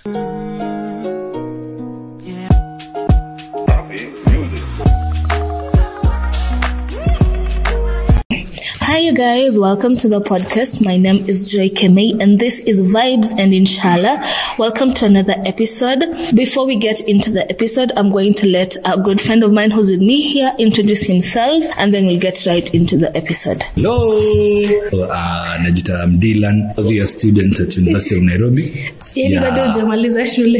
Hi, you guys. Welcome to the podcast. My name is Joy Kemei, and this is Vibes and Inshallah. Welcome to another episode. Before we get into the episode, I'm going to let a good friend of mine who's with me here introduce himself, and then we'll get right into the episode. Hello. Uh, najita I'm Dylan, was a student at University of Nairobi. Yani Yeah. bado hujamaliza shule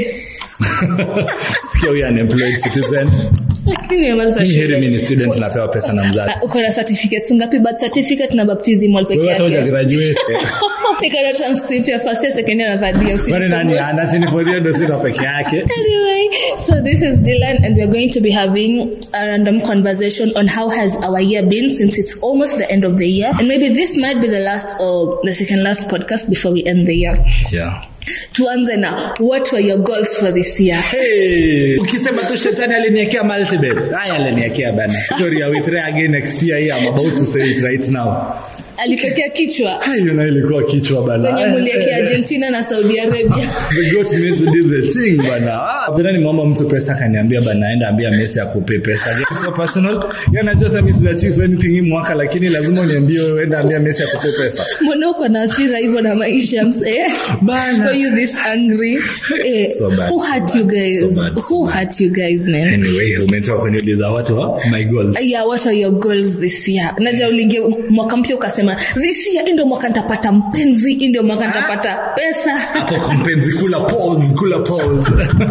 Sikia huyu unemployed citizen. lakini umemaliza Mimi heri shule mimi ni student napewa pesa na mzazi. Ah, uko na certificates ngapi birth certificate na baptismal peke Wewe hata yake hujagraduate. niko na transcript ya first year second year na third year Kwani nani usisumbue. ana sini for ndio sina peke yake. Anyway, so this is Dylan, and we're going to be having a random conversation on how has our year been since it's almost the end of the year, and maybe this might be the last or the second last podcast before we end the year. Yeah. Tuanze na what were your goals for this year? Hey, ukisema tu shetani aliniekea multibet. Haya aliniekea bana. Story I will try again next year. Yeah, I'm about to say it right now. Alipekea kichwa Hayo na ilikuwa kichwa bana. kwenye muliekea Argentina na Saudi Arabia. The goat Messi did the thing bana. Ah, then nimeomba mtu pesa akaniambia bana aenda ambia Messi akupe pesa. It's so personal. Yeye anajua hata mimi sijaachieve anything hii mwaka lakini lazima uniambie wewe enda ambia Messi akupe pesa. Mbona uko na hasira hivyo na maisha msee? Bana. Were you this angry? Eh, So bad, who so hurt bad, you guys? so bad, so who hurt you guys, man? Anyway, umetoka kuniuliza watu wa my goals. yeah what are your goals this year naja ulingia mwaka mpya ukasema this year hii ndio mwaka nitapata mpenzi hii ndio mwaka nitapata pesa Hapo kompenzi kula pause, kula pause.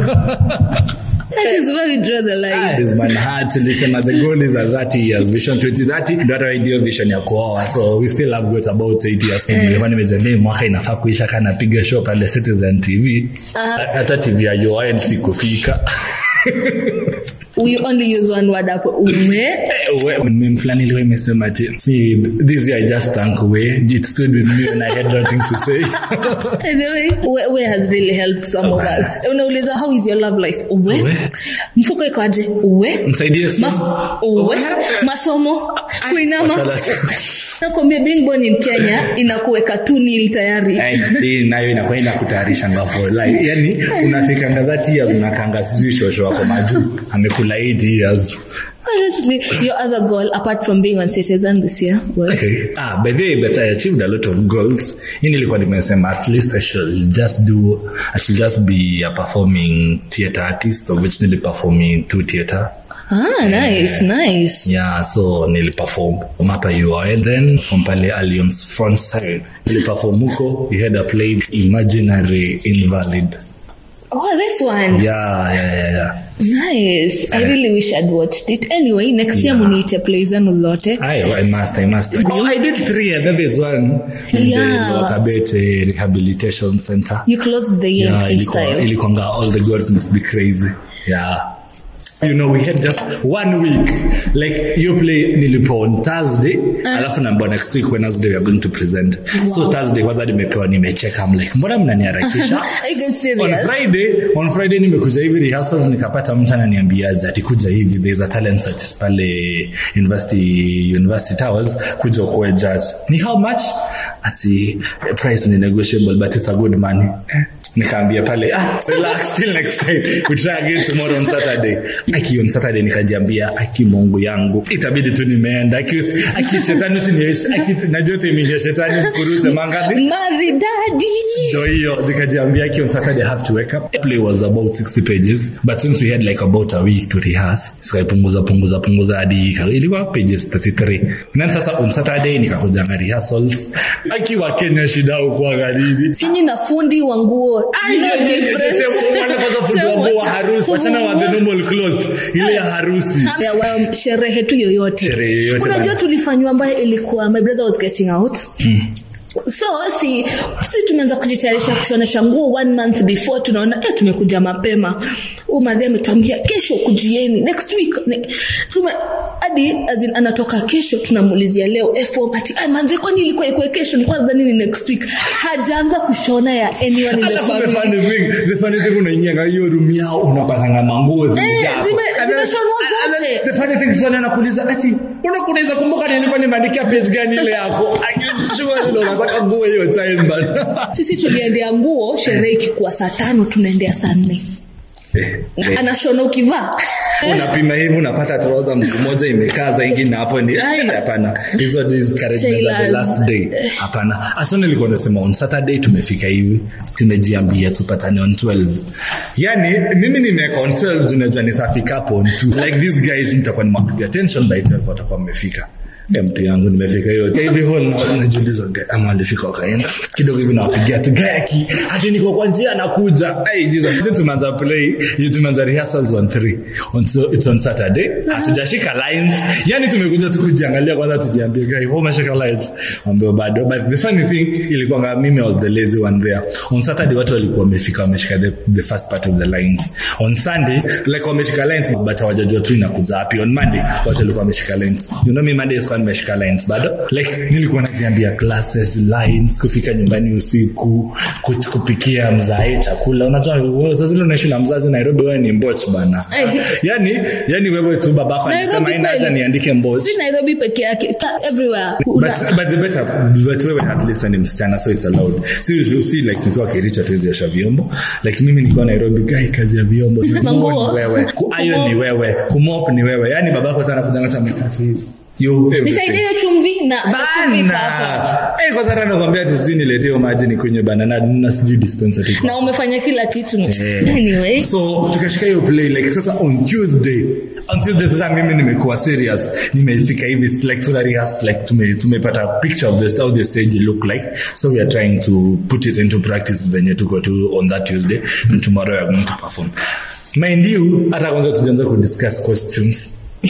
that is where we draw the line is man heart tulisema the goal is at 30 years vision 2030 ndio hata ndio vision ya kuoa so we still have got about 8 years to nilikuwa nimezembea mwaka inafaa kuisha kana piga show pale Citizen TV hata TV ya Joanne sikufika we only use one word hapo ume meme fulani ilikuwa imesema ati "See, this year I just thank way it stood with me when I had nothing to say anyway where, where has really helped some of us unauliza how is your love life uwe Uwe. mfuko iko aje uwe msaidie Mas, sana uwe masomo kuinama Wachala tu. nakwambia being born in kenya inakuweka tu nil tayari Ai, hii nayo inakuwa inakutayarisha ngafo like, yani unafikanga 30 years unakanga sijui shosho wako majuu amekula 8 years Honestly, your other goal apart from being on citizen this year was Okay. Ah, by the way, but I achieved a lot of goals. Hii nilikuwa nimesema at least I should just do I should just be a performing theater artist of which niliperform in two theater. ah nice nice Yeah, so niliperform hapa UOA then from pale Alliance front side. Niliperform huko, we had a play Imaginary Invalid. oh this one Yeah, yeah, yeah, yeah. nice i really wish i'd watched it anyway next year Yeah. muniite play zenu zote I, I must, I must. Oh, I did three, and then there's one in Yeah. the Wakabet uh, Rehabilitation Center. you closed the year yeah, in ilikuwa- style ilikwanga all the gods must be crazy yeah you know we had just one week like you play nilipo on thursday alafu naambiwa next week wednesday we are going to present so thursday kwanza nimepewa nimecheka I'm like mbona mnaniharakisha are you guys on serious friday on friday nimekuja hivi rehearsals nikapata mtu ananiambiaje ati kuja hivi there is a talent search pale university university towers kuja ukuwe judge ni how much ati price ni negotiable but it's a good money nikaambia pale ah, relax till next time we try again tomorrow on saturday aki on saturday nikajiambia aki mungu yangu itabidi tu nimeenda aki, aki shetani usinieshe aki najua temingia shetani kuruse mangapi maridadi so hiyo nikajiambia ki on saturday i have to wake up The play was about 60 pages but since we had like about a week to rehearse sikaipunguza punguza punguza hadi ika- ilikuwa pages 33 then sasa on saturday nikakujanga rehearsals akiwa kenya shida ukuangalili sinyi na fundi wa nguo No difference. wachana wa the normal cloth ile ya harusi Ya wa- sherehe tu yoyote Sherehe yoyote unajua bana. tulifanywa ambayo ilikuwa my brother was getting out so si si tumeanza kujitayarisha kushonesha nguo one month before tunaona eh, tumekuja mapema umadhi ametuambia kesho kujieni next week ne, tume hadi as in, anatoka kesho tunamuulizia leo eh, form ati "Ah, manze kwani ilikuwa ikuwe kesho nilikuwa nadhani ni next week hajaanza kushona ya anyone in the Alafu the family funny thing- the funny thing unaingia kwa hiyo room yao unapatanga manguo Eh, zimejaa hapo. zime- Zimeshonwa And then zote. the funny thing is wale anakuuliza ati unakunaweza kumbuka nilikuwa nimeandikia page gani ile yako Akijua ndio unataka nguo hiyo time bana sisi tuliendea nguo sherehe ikikuwa saa tano tunaendea saa nne Na anashona ukivaa unapima hivi unapata trouser mguu moja imekaza ingine hapo ni ai hapana hizo discouragement of the Tailors. last day hapana asante nilikuwa nasema on saturday tumefika hivi tumejiambia tupatane on 12 yani mimi nimeweka on 12 unajua nitafika hapo on 2 like these guys nitakuwa nimepiga attention by 12 watakuwa mmefika Eh, mtu yangu nimefika hiyo hivi hall na najiuliza ga- ama walifika wakaenda kidogo hivi nawapigia tu gaki hati niko kwa njia nakuja hey, Jesus Then tumeanza play hiyo tumeanza rehearsals on 3 on so it's on Saturday hatujashika lines yani tumekuja tu kujiangalia kwanza tujiambie guy how umeshika lines ambao bado but the funny thing ilikuwa nga mimi I was the lazy one there on Saturday watu walikuwa wamefika wameshika the, the first part of the lines on Sunday like wameshika lines but hawajajua tu inakuja wapi on Monday watu walikuwa wameshika lines you know me Monday sikuwa nimeshika lines bado like nilikuwa najiambia classes lines kufika nyumbani usiku ku- kupikia mzae chakula unajua wewe sasa zile unaishi na mzazi Nairobi wewe ni mboch bana Eh. yani yani wewe tu babako alisema Nairobi ina haja kweli. niandike mboch si nairobi peke yake ta- everywhere but, Una- but the better but wewe at least ni msichana so it's allowed si si, si like tukiwa kiricha tuwezi osha vyombo like mimi nikiwa Nairobi guy kazi ya vyombo Manguo. ni wewe ku iron ni wewe kumop ni wewe yani babako tena kuja ngata mkati hivi yo everything. nisaidie hiyo chumvi na na chumvi iko hapo. bana eh kwa sababu nakwambia ati sijui niletee hiyo maji ni kwenye bana na, na sijui dispenser tu na umefanya kila kitu Eh. anyway so tukashika hiyo play like sasa on tuesday on tuesday sasa mimi nimekuwa serious nimefika hivi like tuna rehearse like tume tumepata picture of the how the stage look like so we are trying to put it into practice venye tuko tu on that tuesday and tomorrow we are going to perform mind you hata kwanza tujaanza kudiscuss costumes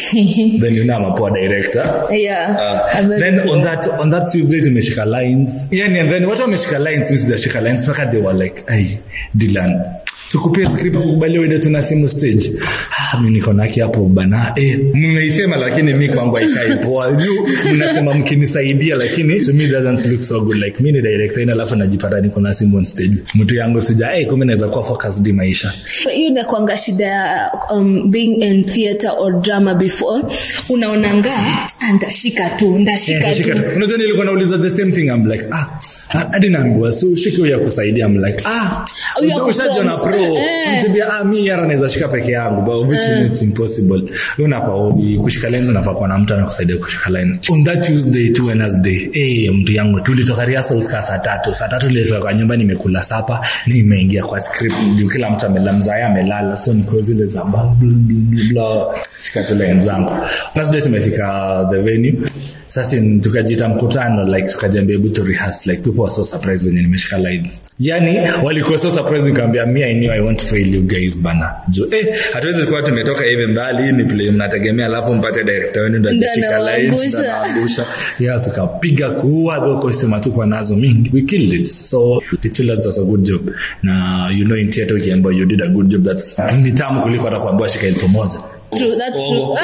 then you know I'm a poor director yeah Uh, I'm very then on poor. that on that Tuesday tumeshika lines yani and then watu wameshika lines mimi sijashika lines mpaka they were like ai Dylan tukupie script kukubalia uende tuna simu stage ah mimi niko naki hapo bana eh mmeisema lakini mimi kwangu haikai poa you mnasema mkinisaidia lakini to me doesn't look so good like mimi ni director ina alafu najipata niko na simu on stage mtu yangu sija eh kumbe naweza kuwa focused di maisha hiyo inakwanga shida ya um, being in theater or drama before unaonanga "Ah, ndashika tu ndashika Yeah, tu shika tu. unajua nilikuwa nauliza the same thing I'm like ah hadi naambiwa so shike huyo ya kusaidia I'm like ah Huyo ya ushajiona kuprompt. pro Eh. mtibia ah mimi yara naweza shika peke yangu but which is it's impossible unapa kushika lens unafaa kuwa na mtu anakusaidia kushika line on that Tuesday to Wednesday eh mtu yangu tulitoka rehearsals ka saa tatu saa tatu nilifika kwa nyumba nimekula sapa nimeingia kwa script juu kila mtu amela mzaya amelala so niko zile za bla bla bla bla shika tu lines zangu Thursday tumefika the venue sasa in- tukajiita mkutano like tukajiambia hebu to rehearse like people were so surprised when nimeshika lines yani walikuwa so surprised nikamwambia me I knew I won't fail you guys bana jo eh hatuwezi kuwa tumetoka hivi mbali hii ni play mnategemea alafu mpate director wenu ndio Ndio atashika lines anawaangusha. ndio anawaangusha yeah tukapiga kuua go costume hatukuwa nazo mingi we killed it so the chillers does a good job na you know in theater ukiambiwa you did a good job that's ni tamu kuliko hata kuambiwa shika elfu moja True, that's Oh, true. oh,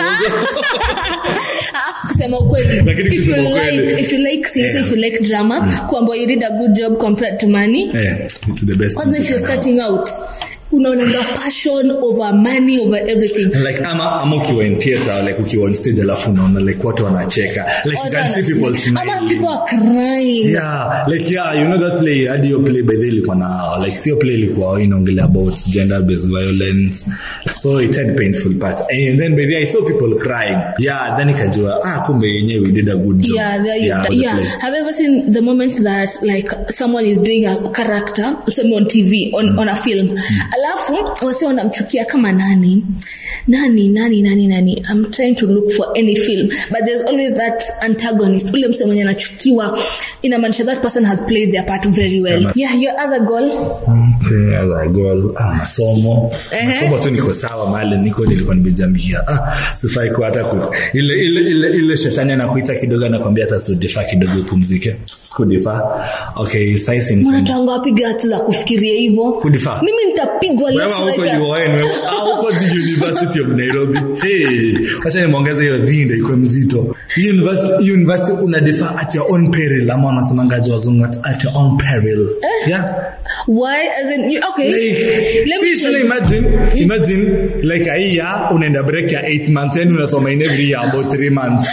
Ah, kusema ukweli Lakini if you kusema ukweli. like if you like theater Yeah. if you like drama kwamba you did a good job compared to money eh it's the best kwanza thing if you're you can have. starting out unaonanga passion over money over everything like ama ama ukiwa in theater like ukiwa on stage alafu unaona like watu wanacheka like you Watu can see people wanasema- ama smiling people are crying yeah like yeah you know that play hadi hiyo play by the way ilikuwa na like sio play ilikuwa inaongelea about gender based violence so it had painful part and then by the way I saw people crying yeah then ikajua ah kumbe yenyewe we did a good job Yeah, there you, yeah, yeah. for the play. Have you ever seen the moment that like someone is doing a character, tuseme on TV, on, on a film, alafu wase wanamchukia kama nani nani nani nani nani I'm trying to look for any film but there's always that antagonist ule mse mwenye anachukiwa inamaanisha that person has played their part very well Yeah. yeah your other goal Okay, as I go, ah, masomo Ehe. masomo tu niko sawa mahali niko nilikuwa nimejambia ah, sifai kuwa hata ku, ile, ile, ile, ile shetani anakuita kidogo anakwambia hata sudifaa kidogo upumzike sikudifaa okay saisi mwanatanga wapiga hatu za kufikiria hivyo Kudifaa. mimi nitapiga unapigwa Wewe left hauko right UoN, wewe hauko the University of Nairobi. Hey, wacha nimeongeza hiyo dhinda iko mzito. Hii university, hii university una defer at your own peril ama wanasemangaje wazungu at, at your own peril. Yeah. why as in you, okay Like, let me see, tell should you. imagine, imagine like a year unaenda break ya 8 months yani unasoma in every year about 3 months.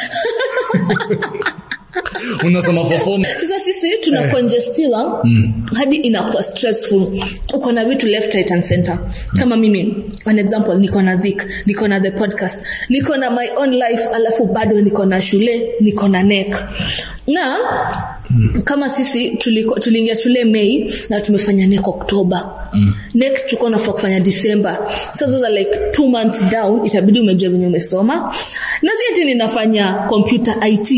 unasoma for 4 months. sasa sisi tuna congestiwa hadi inakuwa stressful uko na vitu left right and center kama mimi an example niko na zik niko na the podcast niko na my own life alafu bado niko na shule niko na nek na kama sisi tuliko- tuliingia shule mei na tumefanya nek oktoba mm. next tuko nafaa kufanya december so those are like two months down itabidi umejua venye umesoma na si ati ninafanya computer it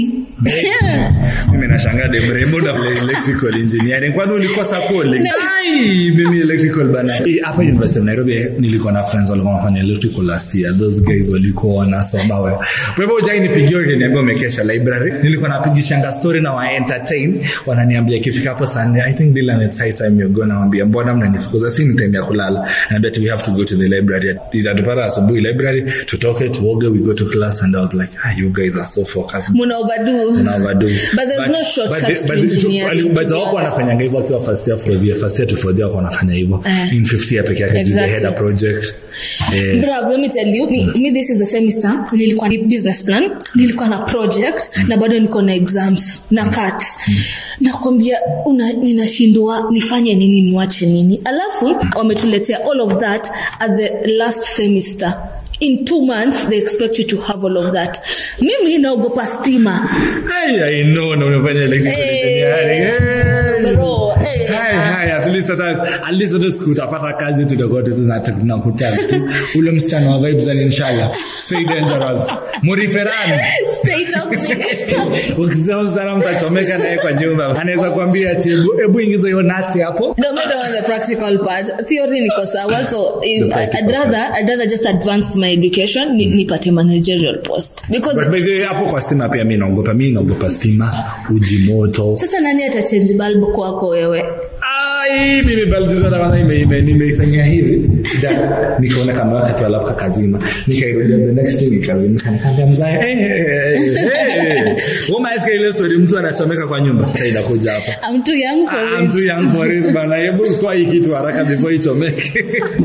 mimi nashangaa de mrembo na vile electrical engineering kwani ulikuwa sakole ai mimi electrical bana Eh, hapa university of nairobi eh, nilikuwa na friends walikuwa wanafanya electrical last year those guys walikuwa wanasoma wewe kwa hivyo ujai nipigie ukiniambia umekesha library nilikuwa napigishanga story na wa entertain wananiambia ikifika hapo saa nne i think Dylan it's high time you go naambia mbona mnanifukuza si ni time ya kulala naambia we have to go to the library itatupata asubuhi library tutoke tuoge we go to class and i was like ah you guys are so focused muna overdo Una overdo. But there's no shortcut but to the- but the- engineering, to- but to be wako honest. wanafanyanga hivyo akiwa first year fourth year first year to fourth year wako wanafanya hivyo Eh. in fifth year peke yake exactly. Exactly. head a project eh, Bruh, let me tell you me, me this is the semester nilikuwa ni business plan nilikuwa na project na bado niko na exams na cuts nakwambia una- ninashindwa nifanye nini niwache nini alafu wametuletea all of that at the last semester in two months they expect you to have all of that mimi naogopa stima Hey, I know na unafanya electrical Eh, engineering. Hey. bro, eh. Hai, hai, at least hata at least hata siku utapata kazi tutakuwa tu tuna- tunakutana tu ule msichana wa vibes and inshallah stay dangerous muriferani stay toxic ukisema msichana mtachomeka naye kwa nyumba anaweza kuambia ati hebu hebu ingiza hiyo nati hapo No, me don't want the practical part. Theory niko sawa, so if, The practical I'd rather I'd rather just advance my education ni, nipate managerial post because But by the way, hapo kwa stima pia mi naogopa mi naogopa stima uji moto sasa nani atachange bulb kwako wewe? ai mimi baljuza kwanza ime- ime- nimeifanyia hivi Da, nikaona kama wakati alafu kakazima nikairudia the next day nikazimika nikaambia mzae eh, eh, eh, eh. umaeska ile story mtu anachomeka kwa nyumba sasa inakuja hapa I'm too young for Ah, this. mtu young for it bana hebu toa hii kitu haraka before ichomeke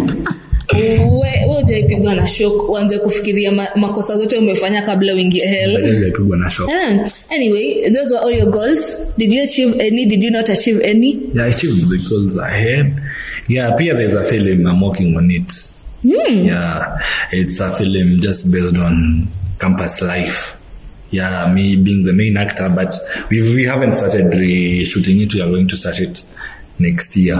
We we hujaipigwa na shock uanze kufikiria ma, makosa zote umefanya kabla uingie hell. Inaweza ipigwa na shock Yeah. Anyway, those were all your goals. Did you achieve any? Did you not achieve any? Yeah, I achieved the goals ahead. Yeah, Pia there's a film I'm working on it. Yeah, it's a film just based on campus life. Yeah, me being the main actor, but we we haven't started re- shooting it. We are going to start it next year.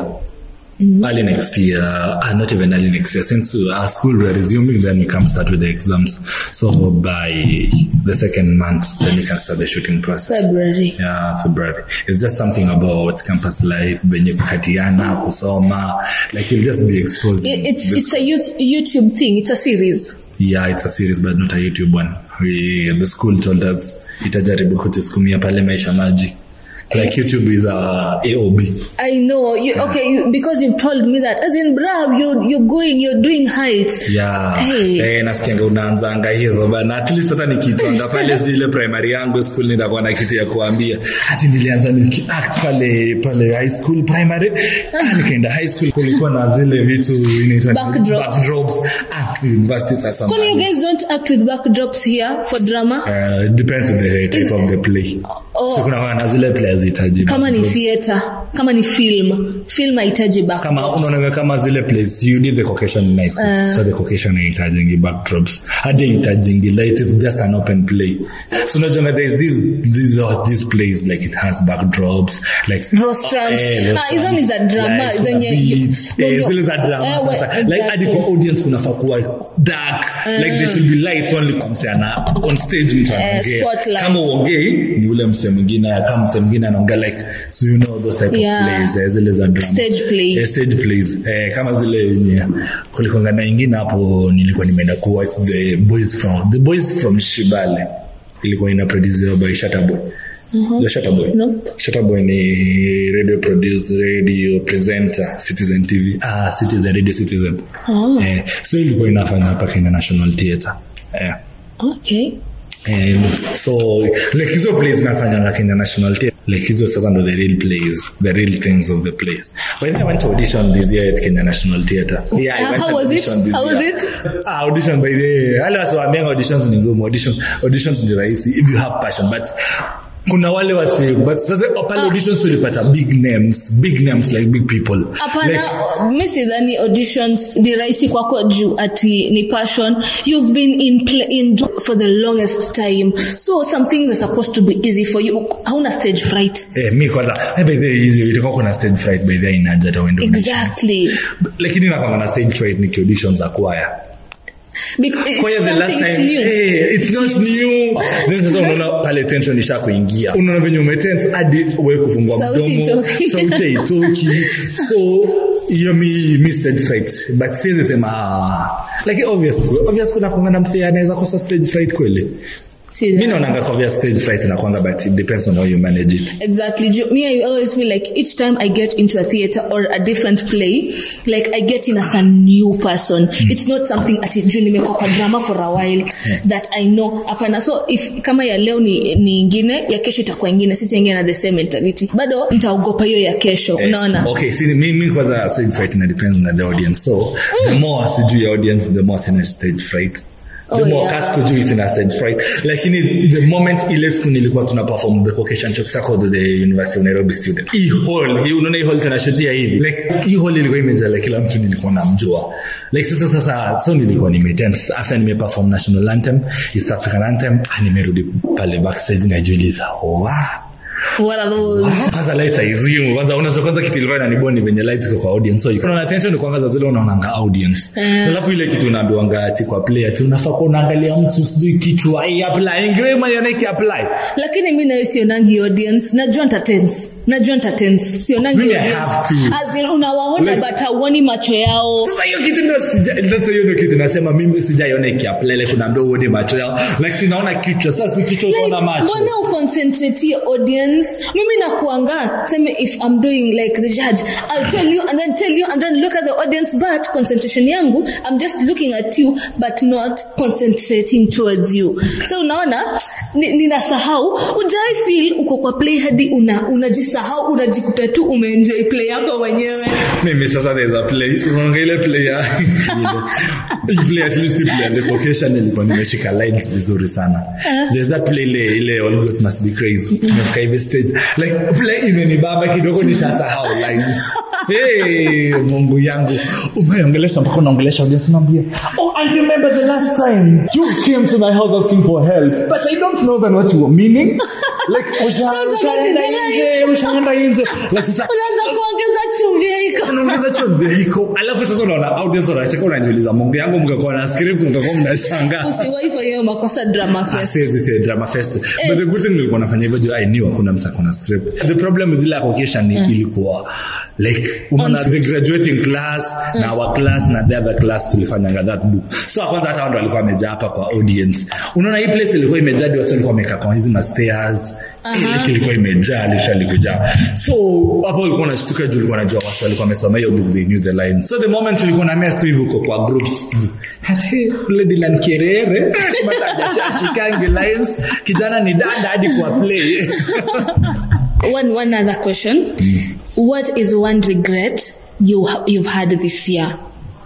Early next year, uh, not even early next year. Since uh, our school we are resuming, then we can start with the exams. So by the second month, then we can start the shooting process. February. yeah february it's just something about campus life benye kukatiana kusoma like we'll just be exposed It, it's it's a youth, YouTube thing. It's a series. yeah it's a series but not a youtube one we, the school told us itajaribu kutuskumia pale maisha magic like youtube is a aob I know. You, okay, you, because you've told me that. As in, bruv, you you're going, you're doing heights. yeah Hey. eh, nasikianga unaanzanga hivyo bana at least hata nikitonda pale zile primary yangu school nitakuwa na kitu ya kuambia hati nilianza nikiact pale pale high school primary ah, nikaenda high school kulikuwa na zile vitu inaitwa Backdrops. backdrops ah university sasa Kwani you mbali. guys don't act with backdrops here for drama? Uh, depends on the type Is- of the play Oh. so kuna wana zile play hazihitaji Kama ni backdrops. theater, kama ni film, film haitaji kama backdrops. unaonaga kama zile plays you need the caucasian in high school so the caucasian haitajingi backdrops hadi haitajingi like it's just an open play so unajua there is these these are these plays like it has backdrops like Rostrums. Eh, Ah, hizo ni za drama, Like, kuna zenye- beats. when Eh, you- zile za drama Eh, sasa well, like hadi exactly. kwa audience kunafaa kuwa dark like there should be lights only kwa mse ana on stage mtu anaongea spotlight. kama uongei ni ule mse mwingine kama mse mwingine anaongea like so you know those type Yeah. of plays eh, zile za drama Stage plays. Eh, stage plays eh, kama zile yenye kulikonga na ingine hapo nilikuwa nimeenda kuwatch the boys from the boys from shibale ilikuwa ina produciwa by shataboy the Shatta Boy Nope. Shatta Boy ni radio producer radio presenter Citizen TV ah Citizen Radio Citizen Oh. eh, so ilikuwa inafanya hapa Kenya National Theatre eh okay Um, so like hizo plays nafanyanga kenya national theatre like hizo sasa ndo the real plays the real things of the plays but then i went to audition this year at kenya national theatre yeah i Uh, went how to was it? audition this How was year. it? ah audition by the wale wasiwaambianga auditions ni ngumu audition auditions ni rahisi if you have passion but kuna wale wasi but sasa pale auditions tulipata big names big names like big people hapana like, mi sidhani auditions ni rahisi kwako juu ati ni passion you've been in, play, in for the longest time so some things are supposed to be easy for you hauna stage fright eh, mi kwanza eh, by the way, hizi itakuwa kuna stage fright by the way inaja hata uende auditions. exactly lakini nakwanga na stage fright ni auditions za kwaya Because it's kwaya the last something it's time new hey, it's not new then sasa unaona pale tension isha kuingia unaona venye umetense hadi we kufungua Sauti mdomo itoki. sauti haitoki so hiyo mi mi stage fright but siwezi sema ah, like obvious obvious kuna kuanga na msee anaweza kosa stage fright kweli See mi that? naonanga kwa stage fright inakwanga but it depends on how you manage it Exactly. Ju- Me, I always feel like each time I get into a theater or a different play, like I get in as a new person. It's not something ati juu nimekuwa kwa drama for a while that I know. Hapana. So if kama ya leo ni, ni ingine, ya kesho itakuwa ingine, sitaingia na the same mentality. Bado nitaogopa hiyo ya kesho. Unaona? okay si mi mi kwanza stage fright ina depends na the audience so the more sijui ya audience the more sina stage fright the Oh, more yeah. kasi kujui sina stage fright lakini the moment ile siku nilikuwa tuna perform the vocation chokes called the University of Nairobi student hii hall hii unaona hii hall tunashutia hivi like hii hall ilikuwa imejaa like kila mtu nilikuwa namjua like sasa sasa so nilikuwa nimetense after nime perform national anthem East African anthem ah, nimerudi pale backstage najiuliza wow What are those? kwanza lights haizimu kwanza unaweza kwanza kitu ilikuwa inaniboni venye lights iko kwa audience so unaona attention kwanza za zile unaonanga audience Eh. alafu ile kitu unaambiwanga ati kwa player ati unafaa kuwa unaangalia mtu sijui kichwa hii apply ingewema yanake apply lakini mi nayo sionangi audience najua ntatense najua ntatense sionangi Mimi I audience. have to. As in, unawaona Like- but hauoni macho yao sasa hiyo kitu ndio sija sasa hiyo ndio kitu nasema mimi sijaiona ikiapply like unaambia uone macho yao like sinaona kichwa sasa si kichwa Like, utaona macho mbona uconcentrate your audience mimi nakuanga seme if i'm doing like the judge i'll tell you and then tell you and then look at the audience but concentration yangu i'm just looking at you but not concentrating towards you so unaona ni- ninasahau ujai feel uko kwa play hadi una unajisahau unajikuta tu umeenjoy play yako mwenyewe mimi sasa there's a play unaona ile player ile play at least play the vocation ilikuwa nimeshika lines vizuri sana there's that play ile ile all gods must be crazy nimefika hivi stage like play imenibamba kidogo nishasahau lines hey mungu yangu umeongelesha mpaka unaongelesha audience unaambia oh i remember the last time you came to my house asking for help but i don't know then what you were meaning like usha- Those are not ushaenda in the nje ushaenda nje like sasa unaanza kuongeza chumvi yako unaongeza chumvi iko alafu sasa unaona audience wanacheka unajiuliza mungu yangu mkakuwa na script mkakuwa mnashangaa usiwahi fanya hiyo makosa drama fest Siwezi say drama fest but the good thing nilikuwa nafanya hivyo juu i knew hakuna msa kuna script the problem with ile occasion ni ilikuwa like unaona the graduating class na our class na the other class tulifanyanga that book so kwanza hata watu walikuwa wamejaa hapa kwa audience unaona hii place ilikuwa imejaa hadi wasi walikuwa wamekaa kwa hizi ma stairs ile ilikuwa imejaa literally kujaa so hapo walikuwa wanashtuka juu walikuwa wanajua wasi walikuwa wamesoma hiyo book they knew the lines so the moment tulikuwa na mess tu hivyo uko kwa groups hati ule Dylan Kerere matajashikangi lines kijana ni dada hadi kwa play one one other question what is one regret you ha- you've had this year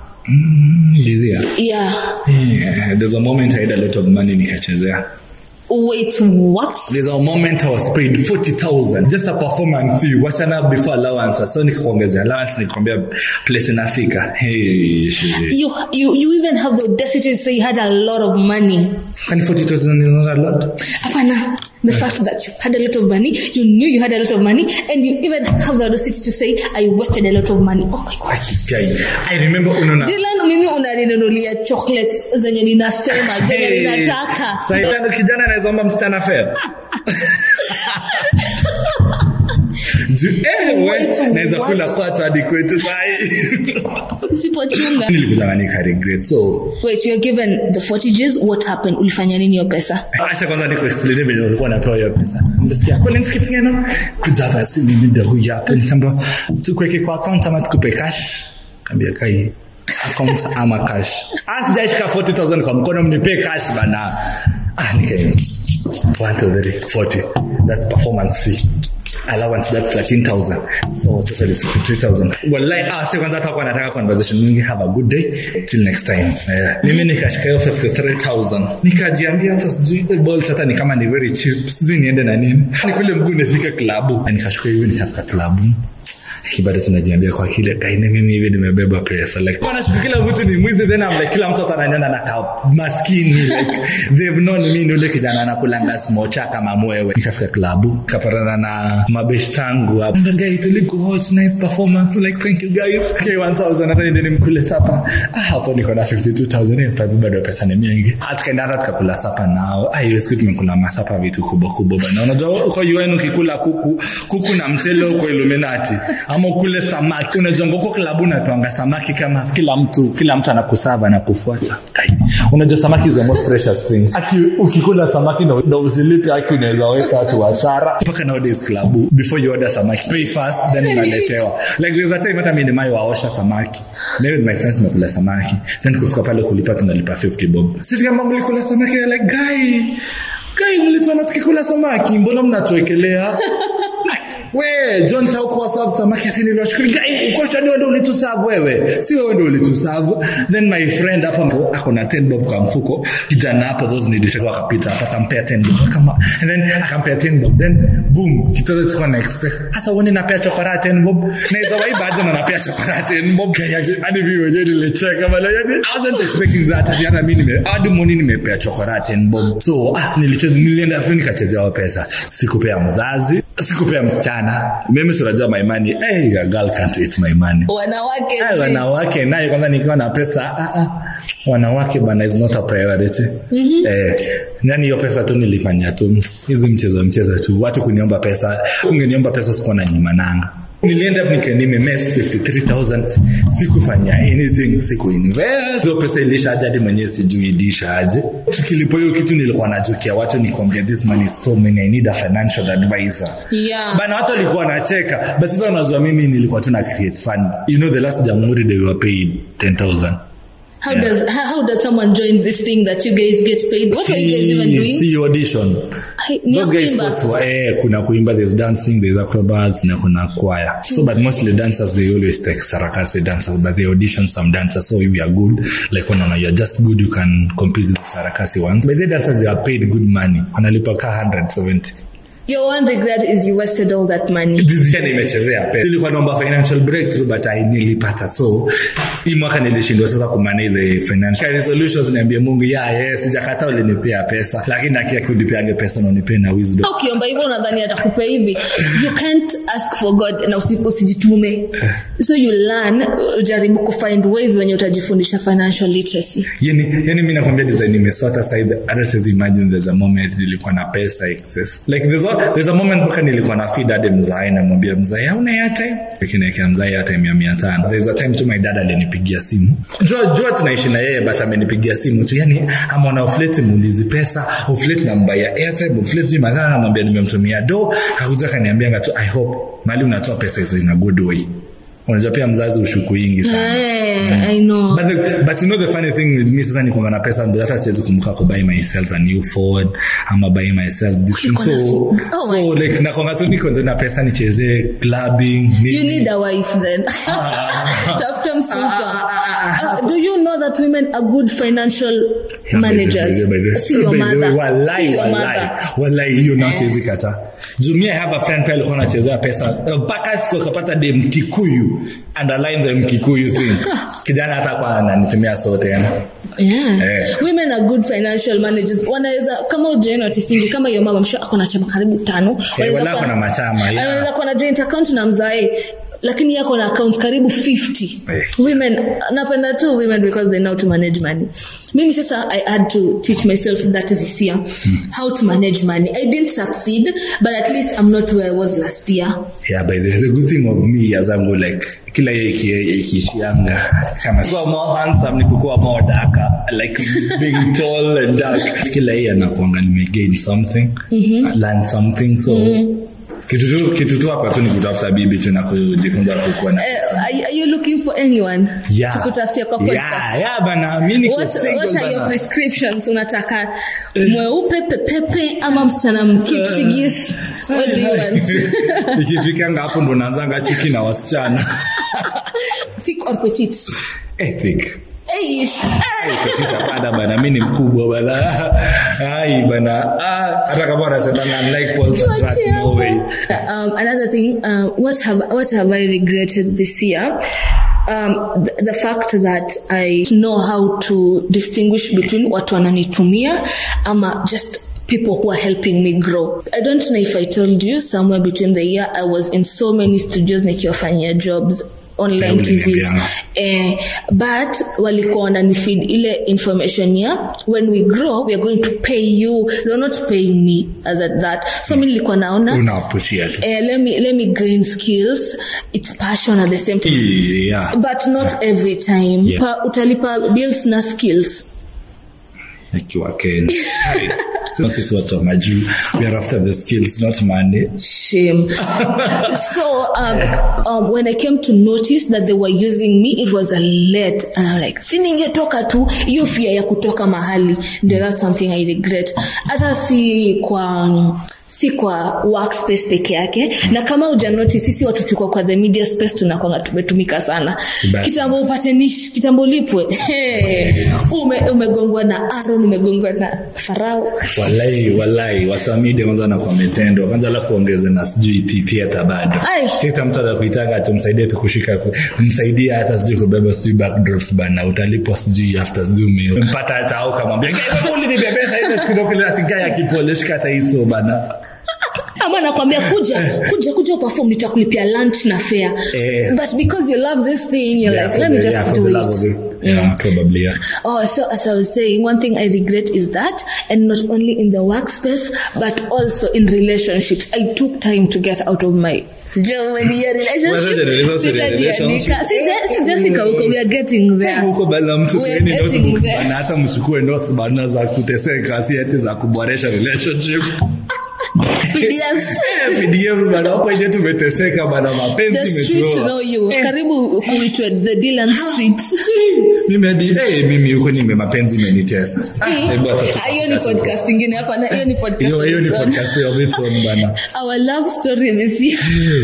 Lizia. yeah Yeah, there's a moment I had a lot of money nikachezea wait what there's a moment I was paid 40,000 just a performance fee wachana before allowance so nikakuongezea allowance nikakwambia place inafika hey, shit. you you you even have the audacity to say you had a lot of money Kwani 40,000 is not a lot Apana, the fact that you had a lot of money you knew you had a lot of money and you even have the audacity to say i wasted a lot of money oh my god Guy, I remember unaona Dylan mimi unaninunulia chocolates zenye ninasema zenye Hey, ninataka Saitano kijana anaweza omba msichana fedha Ju- eh, we, Wait, naweza what? kula kwato hadi kwetu sahi usipochunga nilikuza nika regret so wait you're given the 40 Gs what happened ulifanya nini hiyo pesa acha kwanza nikuexplain venye ulikuwa unapewa hiyo pesa nilisikia Collins Kipngeno kuja hapa si mimi ndio huyu hapa nikaambia tukuweke kwa account ama tukupe cash kaambia kai account ama cash asijashika 40000 kwa mkono mnipe cash bana ah nika one two three 40 that's performance fee allowance that's 13000 so total is 53000 wallahi ah si kwanza hata kwa nataka conversation mingi have a good day till next time yeah. mimi nikashika hiyo 53000 nikajiambia hata sijui the ball hata ni kama ni very cheap sijui niende na nini ni kule mguu nifika klabu Na nikashuka hivi nikafika klabu bado tunajiambia kwa kile kaine mimi hivi nimebeba pesa like kwa nashuku kila mtu ni mwizi then I'm like kila mtu ataniona na ka maskini like they've known me ni ule kijana anakulanga smocha kama mwewe nikafika klabu kapatana na mabesh tangu hapo the guy tuliku host nice performance like thank you guys K1000 hata ndio nimkule sapa ah hapo niko na 52000 eh bado bado pesa ni mingi hatukaenda hata tukakula sapa nao ah hiyo siku tumekula masapa vitu kubwa kubwa bana unajua kwa UN ukikula kuku kuku na mchele uko Illuminati ama ukule samaki unajua ngoko klabu unatoanga samaki kama kila mtu kila mtu anakusava na kufuata Ai, unajua samaki is the most precious things aki ukikula samaki na, na usilipe aki unaweza weka watu hasara mpaka nowadays klabu before you order samaki pay first then unaletewa like there's a time hata mimi nimewahi waosha samaki maybe my friends tumekula samaki then kufika pale kulipa tunalipa 50 bob sisi kama mlikula samaki you're like guy guy mlituona tukikula samaki mbona mnatuwekelea we john taukuwa sabu samaki ati niliwashukuru gai ukosha ni wewe ndio ulitusabu wewe si wewe ndio ulitusabu then my friend hapa mpo ako na 10 bob kwa mfuko kijana hapo those ni dishes akapita hapa akampea 10 bob kama and then akampea 10 bob then boom kitoto tulikuwa na expect hata uone napea chokora 10 bob na hizo waiba aje na napea chokora 10 bob kaya hadi mimi mwenyewe nilicheka bana yani I wasn't expecting that hadi hata mimi nime hadi moni nimepea chokora 10 bob so ah nilicheza nilienda tu nikachezea pesa sikupea mzazi sikupea msichana mimi sinajua my money hey, a girl can't eat my money wanawake Ay, zi- wanawake naye kwanza nikiwa na pesa ah, ah, wanawake bana is not a priority mm-hmm. eh, yani hiyo pesa tu nilifanya tu hizi mchezo mchezo tu watu kuniomba pesa ungeniomba pesa sikuwa na nyuma nanga nilienda nika nimemes 53000 sikufanya anything sikuinvest hiyo pesa ilisha aje hadi mwenyewe sijui ilisha aje tukilipo hiyo kitu nilikuwa najukia watu nikwambia this money is so many i need a financial advisor yeah bana watu walikuwa wanacheka but sasa unajua mimi nilikuwa tu na create fund you know the last jamhuri they were paid 10000 how does how, how does someone join this thing that you guys get paid what were you guys even doing see audition Ai, ni ya those guys kuimba. supposed to eh kuna kuimba there's dancing there's acrobats na kuna choir so but mostly dancers they always take sarakasi dancers but they audition some dancers so if you are good like when you're just good you can compete with sarakasi ones but the dancers they are paid good money wanalipa ka 170 your one regret is you wasted all that money This year nimechezea pesa nilikuwa naomba financial breakthrough but I nilipata so hii mwaka nilishindwa sasa kumanage the financial resolutions niambie Mungu ya yes sijakataa ulinipea pesa lakini akia kunipeange pesa na unipe na wisdom ukiomba hivyo unadhani atakupea hivi you can't ask for god na usi- usijitume so you learn ujaribu kufind ways wenye utajifundisha financial literacy yani yani mimi nakwambia design nimesota side hata siwezi imagine there's a moment nilikuwa na pesa excess like there's a, there's a moment mpaka nilikuwa na feed hadi mzai namwambia mzai hauna airtime lakini niwekea mzai airtime ya 500 there's a time tu my dad alinipigia simu jua jua tunaishi na yeye but amenipigia simu tu yani amona uflete muulizi pesa uflete namba ya airtime uflete sijui madhara namwambia nimemtumia do kakuja kaniambianga tu i hope mali unatoa pesa hizo in a good way unajua pia mzazi ushuku ingi sana hey, i know But, the, but you know the funny thing with me sasa ni kwamba na pesa ndio hata siwezi kumbuka ku buy myself a new Ford ama buy myself this thing. Uko na so Ford? Oh so like na kwamba tu niko ndio na pesa nichezee clubbing you nini. need a wife then tafuta msuka Uh, do you know that women are good financial Yeah, by the- managers by the- by the- see your by the mother way, wallahi, see your wallahi, mother wallahi, hiyo nao siwezi kata jumia I have a friend pia alikuwa anachezea pesa mpaka siku akapata dem kikuyu underline the mkikuyu thing kijana hata kwa ananitumia so tena Yeah. Eh. women are good financial managers wanaweza kama ujainotisingi kama hiyo mama msho ako na chama karibu tano Wanaweza wala kuwa- kuna machama, yeah. anaweza kuwa na joint account na mzae lakini yako na accounts karibu 50 Eh. women napenda tu women because they know to manage money mimi sasa i had to teach myself that this year how to manage money i didn't succeed but at least i'm not where i was last year yeah but the, the good thing of me yazangu like kila hiyo iki- ikiishianga kama kuwa more handsome ni kukuwa more darker like being tall and dark kila hii anakuanga nimegain something learn something so kitu tu kitu tu hapa tu ni kutafuta bibi tu na kujifunza kukuwa na uh, are, are you looking for anyone Yeah. tukutafutia kwa podcast yeah, yeah, bana mi niko What, single what are your bana. prescriptions unataka mweupe pepepe ama msichana mkipsigis what do you want ikifikanga hapo ndo naanzanga chuki na wasichana thick or petite Eh, thick. Eish. bana bana mi ni mkubwa bana ai bana Ah, hata kama wanasemanga unlike Paul's attract, Tuachie no way hapo. Um, another thing, uh, what have what have I regretted this year? Um, the, the fact that I know how to distinguish between watu wananitumia ama just people who are helping me grow. I don't know if I told you somewhere between the year I was in so many studios nikiwafanyia jobs online Yeah, tvs uliniambianga. eh, but walikuwa wananifeed ile information ya when we grow we are going to pay you they're not paying me as at that so mi nilikuwa naona unawapushia tu eh, let me let me gain skills it's passion at the same time yeah. but not every time Yeah. pa, utalipa bills na skills ikiwa Kenya. Hai. So sisi watu wa majuu we are after the skills not money shame so um, um, when i came to notice that they were using me it was a late and i'm like si ningetoka tu hiyo fia ya kutoka mahali ndio that's something i regret hata si kwa um, si kwa workspace peke yake na kama uja notice sisi watu tuko kwa the media space tunakwanga tumetumika sana Basi. kitambo upate nish kitambo lipwe Hey, ume, umegongwa na aron umegongwa na farao walai walai wasamide kwanza wanakuwa metendo kwanza alafu ongeze na sijui ti- theater bado Ai. theater mtu anakuitanga tumsaidie tukushika ku- msaidie hata sijui kubeba sijui backdrops bana utalipwa sijui after sijui mpata hata au kamwambia "Gay, ulinibebesha ile siku ndio kile ati guy akipolish kata hizo bana ama nakwambia kuja kuja kuja uperform nitakulipia lunch na fare Eh. but because you love this thing you're Yeah, like for let me the- just yeah, for do the love of it it. Yeah, probably, yeah. Oh, so as I was saying, one thing I regret is that, and not only in the workspace, but also in relationships. I took time to get out of my sijui umenielewa relationship. Whether the relationship- Sitajiandika. Sija- sijafika huko. We are getting there. huko bana mtu We're tueni getting notebooks there. bana hata mchukue notes bana za kuteseka si ati za kuboresha relationship PDFs. PDFs bana hapo nje tumeteseka bana The mapenzi streets imetuoa. know you. Karibu kuitwa the Dylan streets. mimi hadi eh mimi huko nime mapenzi imenitesa Ah, hebu hata tu- Ah, hiyo ni podcast ingine hapa na hiyo ni podcast hiyo hiyo ni of its own. podcast of its own bana our love story this year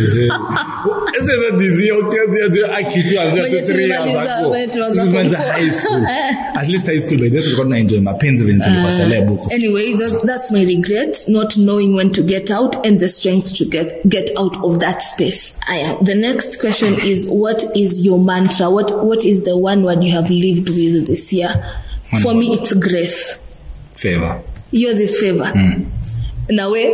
Sasa ndo dizi okay ndio akitu anza Wenye tu 3 years tulimaliza- ago. wenye tulianza Tulimaliza form four. high school at least high school by the way tulikuwa tunaenjoy mapenzi venye tulikuwa celeb huko anyway that, that's my regret not knowing when to get out and the strength to get get out of that space I am. the next question is what is your mantra what what is the one word you have lived with this year One for me word. it's grace favor yours is favor nawe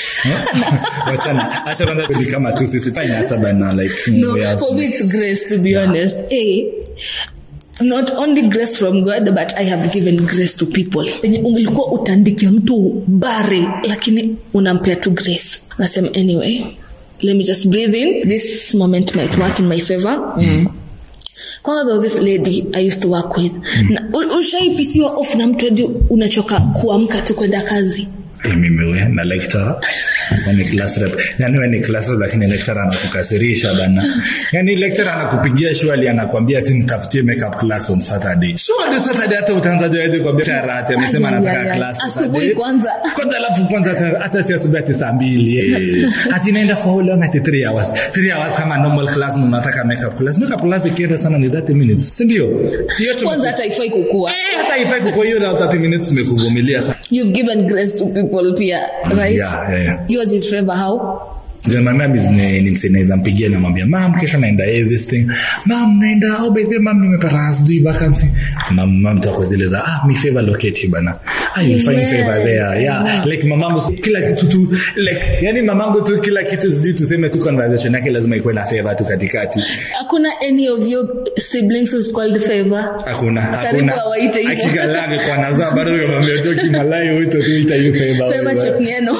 wachana acha kwanza kuli kama tu sisi fanya hata bana like no we are- for me it's grace to be honest a not only grace from god but i have given grace to people Yenye ulikuwa utandikia mtu bare lakini unampea tu grace nasema anyway let me just breathe in this moment might work in my favor mm. kwanza there was this lady i used to work with na, u- ushaipisiwa off na mtu hadi unachoka kuamka tu kwenda kazi Eh, mimi we na lecturer na ni class rep yani we ni class rep lakini lecturer anakukasirisha bana yani lecturer anakupigia shwali anakwambia ati nitafutie makeup class on saturday shwali saturday hata utaanza jaje kwa biashara ati amesema Ay, ay, anataka ay, class asubuhi Saturday. kwanza. kwanza alafu kwanza hata- hata si asubuhi ati saa mbili eh. ati naenda for how long ati 3 hours 3 hours kama normal class na unataka makeup class makeup class ikienda sana ni 30 minutes si ndio hiyo tu kwanza hata ifai kukua Eh, hata ifai kuko hiyo na 30 minutes imekuvumilia sana you've given grace to people pia right Yeah, yeah, yeah. yours is favor how Then my mom is ni, ni msee naweza mpigia namwambia mam kesho naenda eh, this thing mam naenda oh by the way, mam nimepata sijui vacancy mam mam tako zile za ah mi favor locate bana I will find Amen. favor there yeah like mamangu si- kila kitu tu like yani mamangu tu kila kitu sijui tuseme tu conversation yake lazima ikuwe na favor tu katikati hakuna any of your siblings who's called favor hakuna Karibu hakuna awaite hivyo. akigalani kwa nazaa bado yomwambia tu kimalai uito tu ita hiyo favor favor chepngeno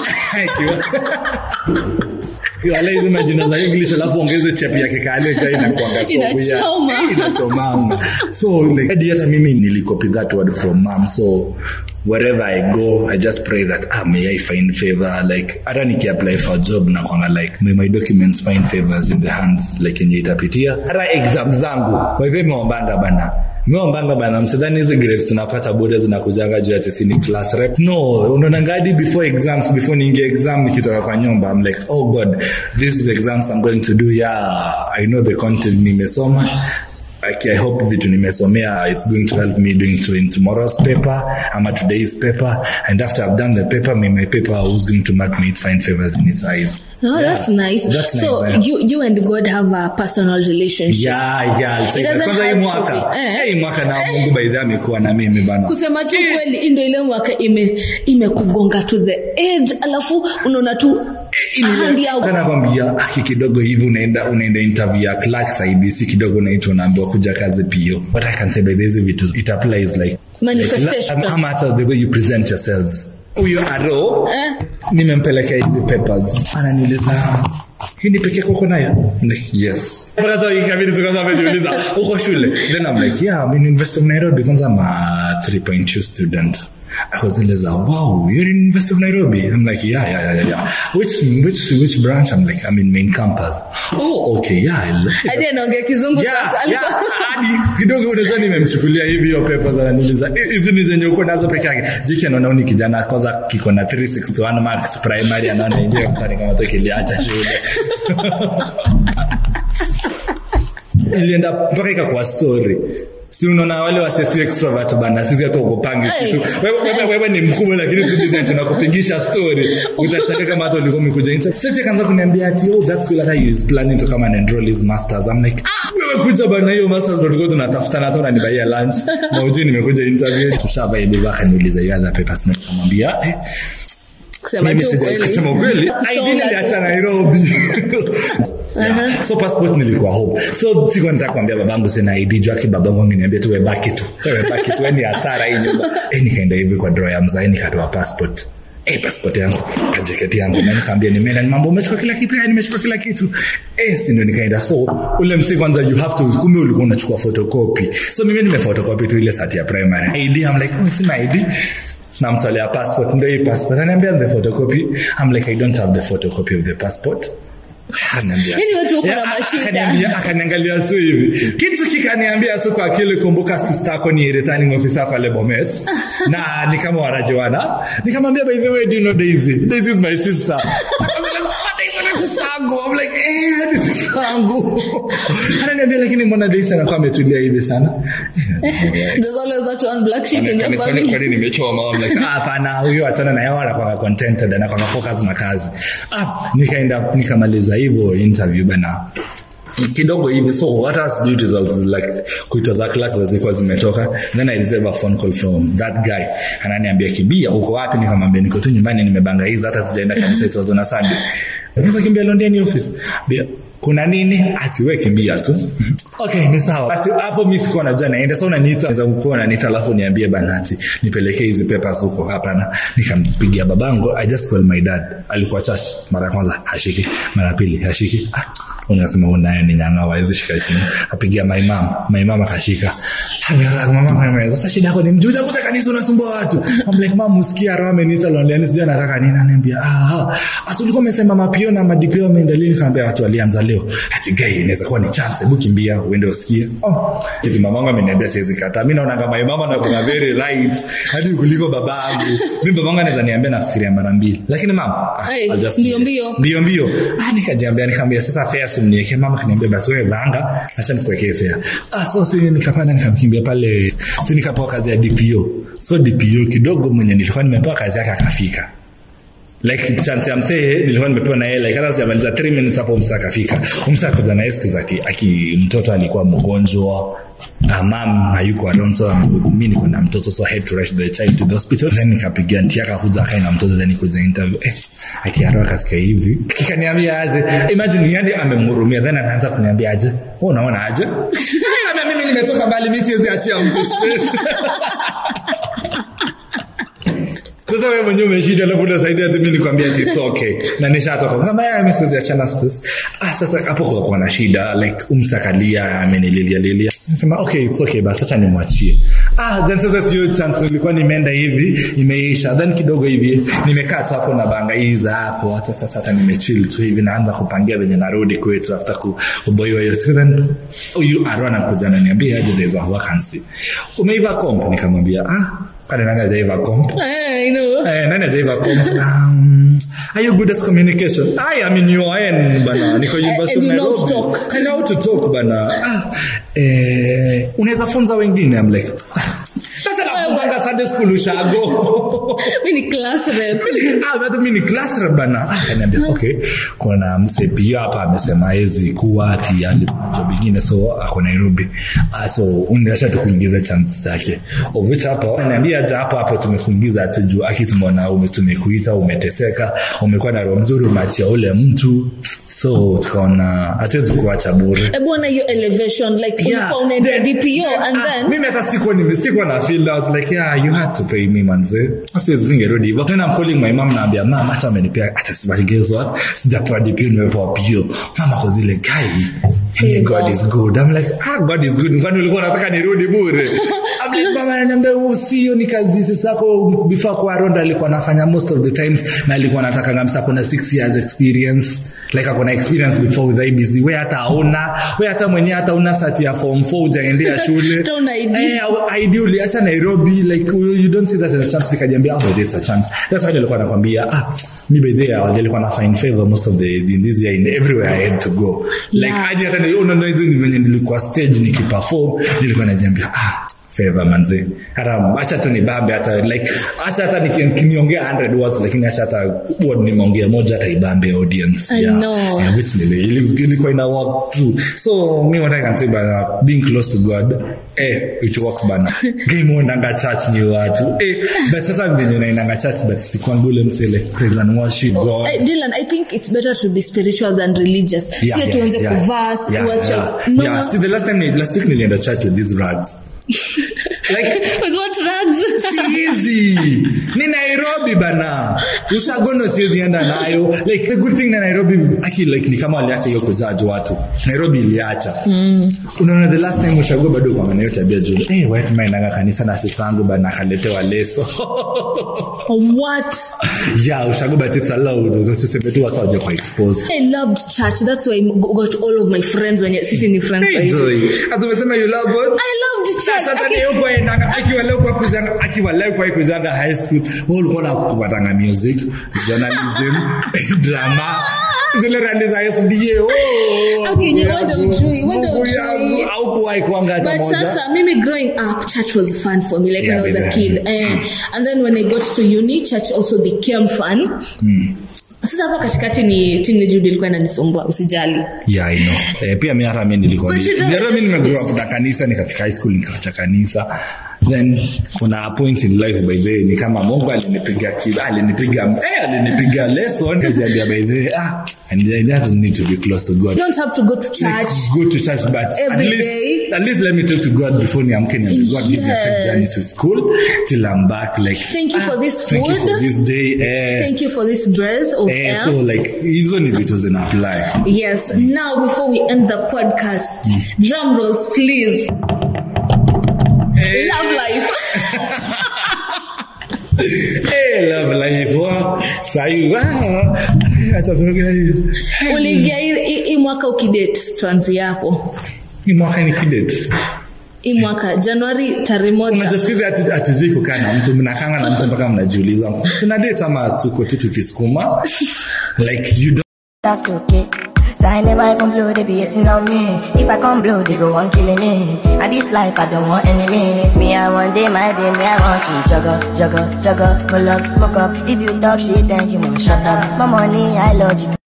wala hizo majina za english alafu ongeze chep yake kale ka inakuanga so Inachoma. weird. inachomanga so like hadi hata mimi nilicopy that word from mom so wherever i go i just pray that ah may i find favor like hata nikiapply for a job na kwanga like may my documents find favors in the hands like yenye itapitia hata exam zangu kwa hivyo imeombanga bana meombanga bana msidhani hizi grades tunapata bure zinakujanga juu ya tisini class rep no unaonangadi before exams before niingie exam nikitoka kwa nyumba i'm like oh god this is the exams i'm going to do yeah i know the content nimesoma like, I hope vitu nimesomea it's going to help me doing to in tomorrow's paper ama today's paper and after I've done the paper may my paper who's going to mark me it find favors in its eyes Oh, that's nice. That's so nice, yeah. you you and God have a personal relationship. yeah yeah I'll say It that. doesn't kwanza hii have to mwaka be, eh. hii mwaka na Mungu by the way amekuwa na mimi bana kusema tu kweli hii ndio ile mwaka ime imekugonga to the edge alafu unaona tu handi yao nakwambia aki kidogo hivi unaenda unaenda interview ya clerks IBC kidogo unaitwa unaambiwa kuja kazi PO but I can say by these vitu it applies like Manifestation. like, ama hata the way you present yourselves huyo aro Eh. nimempelekea hivi papers ananiuliza hii ni pekee kwako nayo I'm like, yes Mpaka sasa ikabidi tu kwanza amejiuliza uko shule then I'm like yeah I'm in University of Nairobi kwanza I'm a 3.2 student akazieleza wow you're in University of Nairobi I'm like yeah yeah yeah yeah, yeah. which which which branch I'm like I'm in main campus oh okay yeah I like it. hadi anaongea kizungu Yeah, sasa yeah, alikuwa hadi kidogo unaweza nimemchukulia hivi hiyo papers ananiuliza "Eh, hizi ni zenye uko nazo peke yake jiki anaona huyu ni kijana kwanza kiko na 361 marks primary anaona yenyewe mtani kama tu kiliacha shule ilienda mpaka ikakuwa story si unaona wale wasesi extrovert bana sisi hata ukopangi Hey. kitu wewe, wewe, wewe ni mkubwa lakini tu design tunakupigisha story utashaka kama hata ulikuwa umekuja nje sisi akaanza kuniambia ati oh that's cool hata he is planning to come and enroll his masters i'm like wewe kuja bana hiyo masters ndio tulikuwa tunatafuta na hata unanibaia lunch na ujui nimekuja interview tushabai bibi akaniuliza hiyo other papers na nikamwambia eh kusema mimi tu sija- kweli kusema ukweli ID Songa niliacha tu. Nairobi Yeah. so passport nilikuwa home so sikuwa nataka kuambia babangu sina ID juu aki babangu angeniambia tu wewe baki tu wewe baki tu yani hasara hii nyumba eh nikaenda hivi kwa drawer ya mzee nikatoa passport Eh, passport yangu kajeketi yangu na nikaambia nimeenda ni mambo umechukua kila kitu yani nimechukua kila kitu eh si ndio nikaenda so ule msi kwanza you have to kumbe ulikuwa unachukua photocopy so mimi nimefotocopy tu ile sati ya primary ID I'm like oh sina ID namtolea passport ndio hii passport ananiambia the photocopy I'm like I don't have the photocopy of the passport Ananiambia- Yaani watu wako na Yeah, mashida. akaniambia- akaniangalia tu hivi kitu kikaniambia tu kwa akili kumbuka sister yako ni returning officer pale Bomet na ni kama wanajuana nikamwambia by the way do you know Daisy Daisy is my sister Daisy ni sister yangu I'm like eh ni sister yangu ananiambia lakini mbona Daisy anakuwa ametulia hivi sana there's always that one black sheep in the Kwani- kwani- family kwani nimechoma I'm like, ah, hapana huyo achana na yao anakuwa contented anakuwa focus na kazi ah, nikaenda nikamaliza hivyo interview bana kidogo hivi so hata sijui results like kuitwa za clerks zilikuwa zimetoka then i receive a phone call from that guy ananiambia kibia uko wapi nikamwambia niko tu nyumbani nimebangaiza hata sijaenda kanisa it was on a sunday unaweza kimbia Londiani office Bia, kuna nini ati we kimbia tu okay ni sawa basi hapo mimi sikuwa najua naenda sasa unaniita naweza kuwa unaniita alafu niambie banati nipelekee hizi papers huko hapana nikampigia babangu i just call my dad alikuwa church mara ya kwanza hashiki mara ya pili hashiki ah, unasema unaye ni nyanga hawezi shika simu apigia my mom my mom akashika mama mama sasa shida yako ni mjuja kuta kanisa unasumbua watu I'm like mama usikia roho ameniita Londiani sijui anataka nini ananiambia ah ah ulikuwa umesema mapio na madipio ameendelea nikamwambia watu walianza leo ati gay inaweza kuwa ni chance hebu kimbia uende usikie oh eti mamangu ameniambia siwezi kataa mimi naona kama mama na kuna very right hadi kuliko babangu mimi babangu anaweza niambia nafikiria mara mbili lakini mama ah, Hey, I'll just- mbio mbio. mbio mbio ah nikajiambia nikamwambia sasa fare simniwekee mama kaniambia basi wewe vanga acha nikuwekee fare ah so si nikapanda nikamkimbia pale si nikapewa kazi ya DPO so DPO kidogo mwenye nilikuwa nimepewa kazi yake akafika like chance ya msee nilikuwa nimepewa na yeye like hata sijamaliza 3 minutes hapo msa akafika msa akaja na yeye siku zake aki mtoto alikuwa mgonjwa uh, mam hayuko around so um, mi niko na mtoto so I had to rush the child to the hospital then nikapigia nti akakuja akae na mtoto then nikuja interview eh, akiaro akasikia hivi kikaniambia aje imagine yani amemhurumia then anaanza kuniambia aje wewe unaona aje na mimi nimetoka mbali mi siwezi achia mtu space sasa wewe mwenyewe umeshinda na muda zaidi hata mimi nikwambia ati it's okay na nishatoka kama yeye mimi achana space ah sasa hapo kwa kuna shida like umsakalia amenililia lilia nasema okay it's okay basi acha nimwachie ah then sasa sio chance nilikuwa nimeenda hivi imeisha then kidogo hivi nimekaa tu hapo na banga hizi hapo hata sasa hata nimechill tu hivi naanza kupangia venye narudi kwetu after ku- kuboiwa hiyo siku then huyu arona kuja ananiambia aje there's a vacancy umeiva comp nikamwambia ah pale nanga hajaiva comp I know. Eh, nani ajaiva comp um, are you good at communication i am in your end bana niko university and of you know to Nairobi. talk. I know how to talk bana ah, eh, unaweza funza wengine i'm like sasa nafunganga Sunday school ushago Mi ni class rep. Ah, bado mi ni class rep bana Ah, akaniambia okay kuna mse pia hapa amesema hezi kuwa ati ali job ingine so ako nairobi ah, so unasha tukuingiza chance zake of which hapa ananiambia aje hapo hapo tumekuingiza tu juu aki tumeona ume tumekuita umeteseka umekuwa na roho mzuri umeachia ule mtu so tukaona hatuwezi kuacha bure Hebu ona hiyo elevation like ulikuwa unaenda then- DPO and ah, then mimi hata sikuwa nime- sikuwa na feel I was like yeah you had to pay me manze siwezi zingerudi hivyo then I'm calling my mom naambia mama hata amenipea hata si guess what sijapewa DPO nimepewa PO mama kwa zile guy hey, God is good I'm like ah God is good kwani ulikuwa unataka nirudi bure I'm like mama ananiambia usio ni kazi sisi yako before kwa Ronda alikuwa anafanya most of the times na alikuwa anataka ngamsa kuna 6 years experience like akona experience before with IBC we hata hauna we hata mwenyewe hata una sati ya form 4 hujaendea shule Hata una ID. eh au- ID uliacha Nairobi like you, you don't see that as a chance nikajiambia oh it's a chance that's why nilikuwa nakwambia ah mi by the way nilikuwa na find favor most of the in this year in everywhere I had to go like Yeah. hadi hata ni unaona hizo ni venye nilikuwa stage nikiperform nilikuwa najiambia ah favor manze hata acha tu nibambe hata like acha hata niki- niongea 100 words lakini acha hata word nimeongea moja hata ibambe audience I know. yeah, which nili- ili- ilikuwa ina work through so me what I can say bana being close to God eh it works bana game uendanga church ni watu eh but sasa venye naendanga church but sikwangu ule mse like praise and worship God I, Dylan, I think it's better to be spiritual than religious. Yeah, Sio yeah, tuanze yeah. kuvaa, Yeah, kuacha. yeah. No. Yeah, see the last time ni- last week nilienda church with these rags like With what rags? siezi ni nairobi bana ushagono siezi enda nayo like the good thing na nairobi aki like ni kama waliacha hiyo kujaji watu nairobi iliacha mm. unaona the last time ushago bado kwanga nayo tabia juu hey, wetmaenanga kanisa na sistangu bana akaletewa leso what? yeah ushago but it's allowed tuseme tu watu waje kwa expose I loved church. That's why I got all of my friends when sisi ni friends. Hey, wa hivi. Joy, ati umesema you love God? I loved church. Sasa Aki- leo kwa endanga akiwa leo kwa kuzanga akiwa leo kwa kuzanga high school wewe ulikuwa na kupatanga music journalism drama zile randi za SDA oh Okay, Mungu you wonder yangu, ujui, wonder Mungu ujui. yangu, haukuwahi kuanga hata But moja sasa mimi growing up church was fun for me like Yeah, when I was a baby. kid eh, and then when I got to uni church also became fun sasa hapa katikati ni teenage ilikuwa inanisumbua usijali yeah i know eh, pia mi hata mi nilikuwa But you don't hata mi just- nimegrow up na kanisa nikafika high school nikawacha kanisa then kuna a point in life by the way ni kama mungu alinipiga ki- alinipiga eh, alinipiga lesson kajiambia by the way ah and I just need to be close to God you don't have to go to like church go to church but at Every least day. at least let me talk to God before niamke niambie God give me a safe journey Yes. to school till I'm back like Thank you for this thank you food. for this day eh, thank you for this breath of eh, air so like hizo ni vitu zina apply yes now before we end the podcast drum rolls please Eh. love life hey, love life wa sayu ah, acha tuongee hiyo uliingia hii- hii hii mwaka ukidate tuanzie hapo hii mwaka ni kidate hii mwaka januari tarehe moja unajasikiza ati- hatujui kukaa na mtu mnakanga na mtu mpaka mnajiuliza tuna date ama tuko tu tukisukuma like you don't That's okay. So I never even blow, they be hating on me. If I come blow, they go on killing me. And this life, I don't want enemies. Me, I want day, my day, me, I want to juggle, juggle, juggle, pull up, smoke up. If you talk shit, then you must shut up. My money, I love you.